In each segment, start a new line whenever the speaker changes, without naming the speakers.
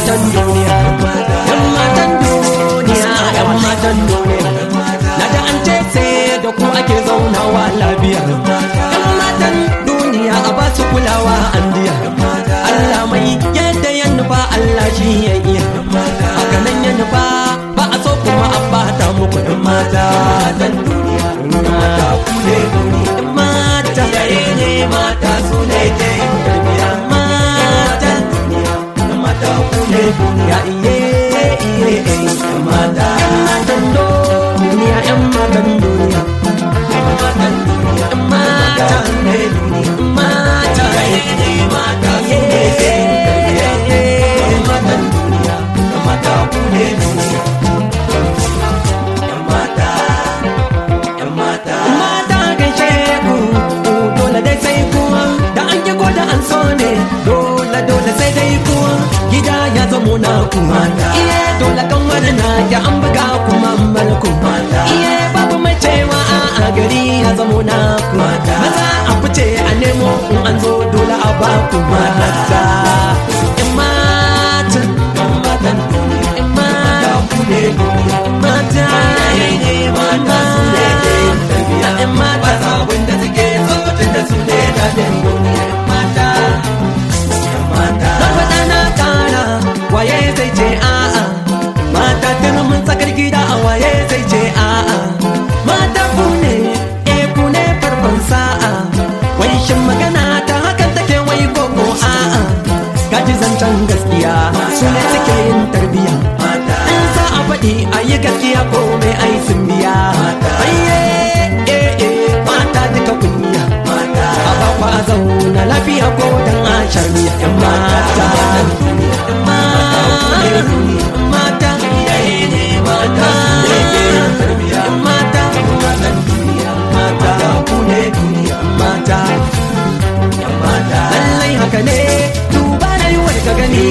matan duniya yan matan duniya yan matan duniya na da an ce sai da ku ake zaunawa lafiya yan matan duniya a ba su kulawa an diya Allah mai yadda ya nufa Allah shi ya iya haka nan ya nufa ba a so kuma a bata muku yan mata dan duniya mata ku ne duniya mata yare ne mata su ne ke duniya mata duniya mata ku ne duniya iye iye iye mata matan duniya yan matan duniya yan matan duniya yan mata ne duniya mata yare ne mata su ne ke duniya matan duniya mata ku ne duniya yan mata yan mata mata gaishe ku dole dai sai kuwa da an yi da an so ne dole dole sai dai kuwa gida ya zamo na ku iye dole kan wani na ya an buga kuma malku iye babu mai cewa a gari ya zamo na ku maza a fice a nemo in an zo dole a ba ku mata yan mata yan matan yan mata ku ne mata ne mata su ne yan mata sabon da suke tsofafin da su ne daɗin duniya mata mata na faɗa na ƙara waye zai ce a'a mata turmin tsakar gida a waye zai ce a'a mata ku ne e ku ne farkon sa'a wai shin magana ta hakan take wai koko a'a kaji zancen gaskiya su ne suke yin tarbiya in sa a faɗi a yi gaskiya ko mai ai sun biya ayye eh eh mata duka kunya a bakwa a zauna lafiya ko dan a shari'a yan mata yan mata mata yan mata mata ku ne mata lallai haka ne duba da yiwuwar ka gani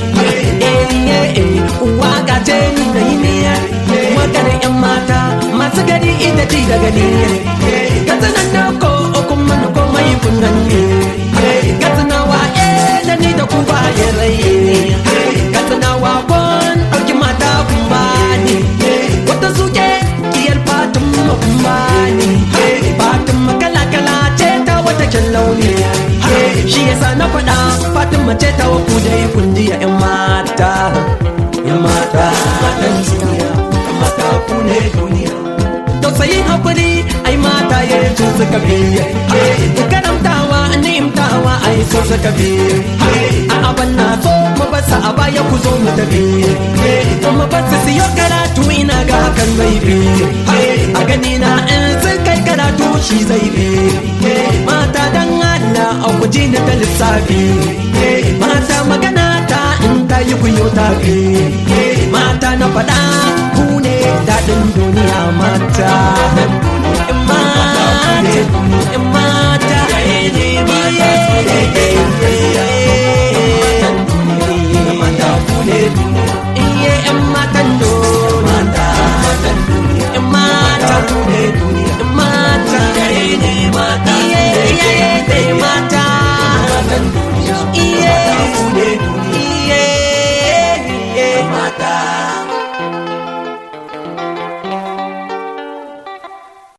uwa ga ce ni na yi miya maganin yan mata masu gani ita ci da gani ka tsanan da ko okun mana ko mai kunnan ne ka tsanawa eh da ni da ku ba ya rai ka tsanawa kon ɗauki mata kun ba ni wata suke kiyar fatun ma kun ba ni fatun makala kala ce ta wata kyan launi shi yasa na faɗa fatun mace ta wa ku dai kun ji yan mata yan mata matan duniya yan mata ku ne duniya tausayin hakuri ai mata ya su suka biye karamtawa ni'imtawa ai su suka biye a aban na so mu basa a baya ku zo mu tafi kuma ba su siyo karatu ina ga hakan zai bi a gani na in sun kai karatu shi zai bi mata dan Allah a guji na ta lissafi mata magana ta in ta yi kuyo ta fi mata na faɗa ku ne daɗin duniya mata